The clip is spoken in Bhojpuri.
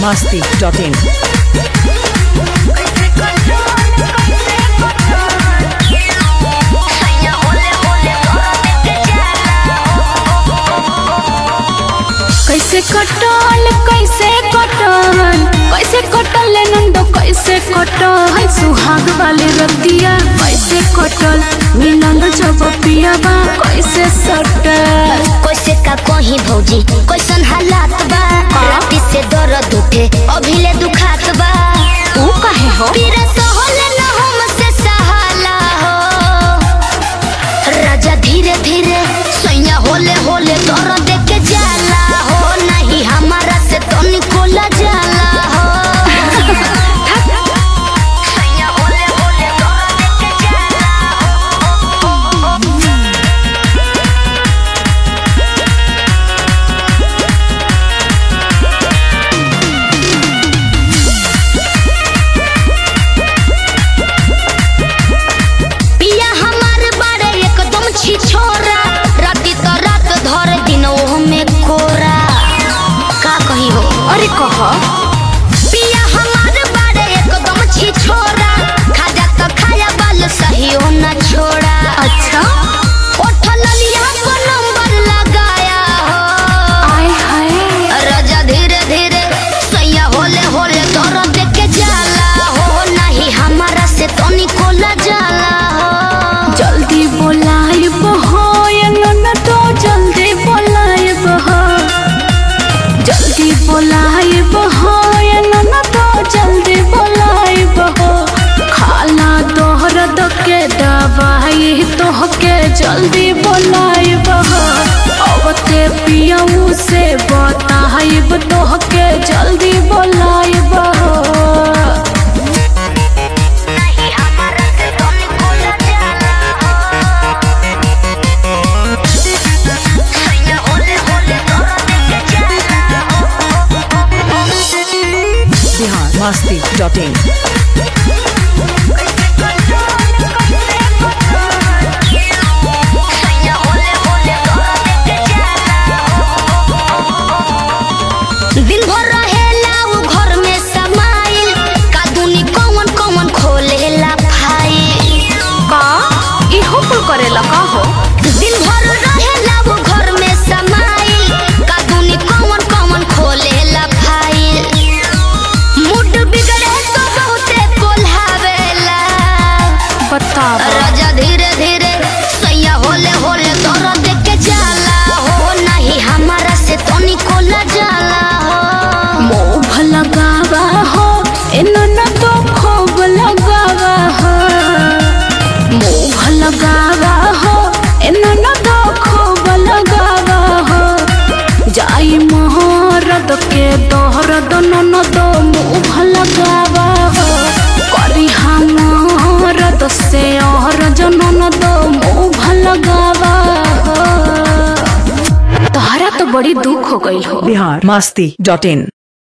masti.in. कैसे कटल कैसे कटल कैसे कटल ले नंदो कैसे कटल सुहाग वाले रतिया कैसे कटल मिलल जब पियाबा कैसे सटल कैसे का कहीं भौजी कैसन हालात बा राती से दर्द उठे अभिले दुखात बा तू कहे हो पीरा सहले न हमसे सहाला हो राजा धीरे धीरे सैया होले होले दर्द देख के जाला हो नहीं हमारा से तनिको ला जाला हो सैया होले होले दर्द देख के जाला पिया हमार बारे एकदम छी छोरा राती तो रात धर दिन ओह में कोरा का कही हो अरे कह पिया हमार बारे एकदम छी छोरा खाजा तो खाया बाल सही हो न छोड़ा अच्छा उठल लिया को नंबर लगाया हो आय हाय राजा धीरे धीरे सैया होले होले दौर देख के जाला हो नहीं हमारा से तनिको ला जाला हो जल्दी बोलाइब हो ये ननदो जल्दी बोलाइब हो जल्दी बोलाइब हो ये ननदो जल्दी बोलाइब हो खाला दोहरद के दवाई तोहके जल्दी बोलाइब हो अवते पियऊ से बताइब तोहके जल्दी बोलाइब हो नहीं हमारा से तनिको ला जाला हो सैया होले होले दौर देख के जाला Bihar masti.in. सैया होले होले दौर देख के जाला दिन भर रहेला उ घर में समाइल कादुनी कौन कौन खोलेला फाइल का इहो कुल करेला का हो दिन भर रहेला उ घर में समाइल कादुनी कौन कौन खोलेला फाइल मूड बिगड़े तो बहुते कोल्हावेला बताब राजा धीरे धीरे सैया होले होले दौर देख के जाला हो नहीं हमारा से तनिको ला जाला हो मोह लगावा हो इनन तो खूब लगावा हो मोह लगावा हो इनन तो खूब लगावा हो जाई मोहरद के दोहरद नन दो मुँह लगावा हो करी हमरद से और जनन दो मुँह लगावा हो तोहरा तो बड़ी दुख हो गई हो Bihar masti.in.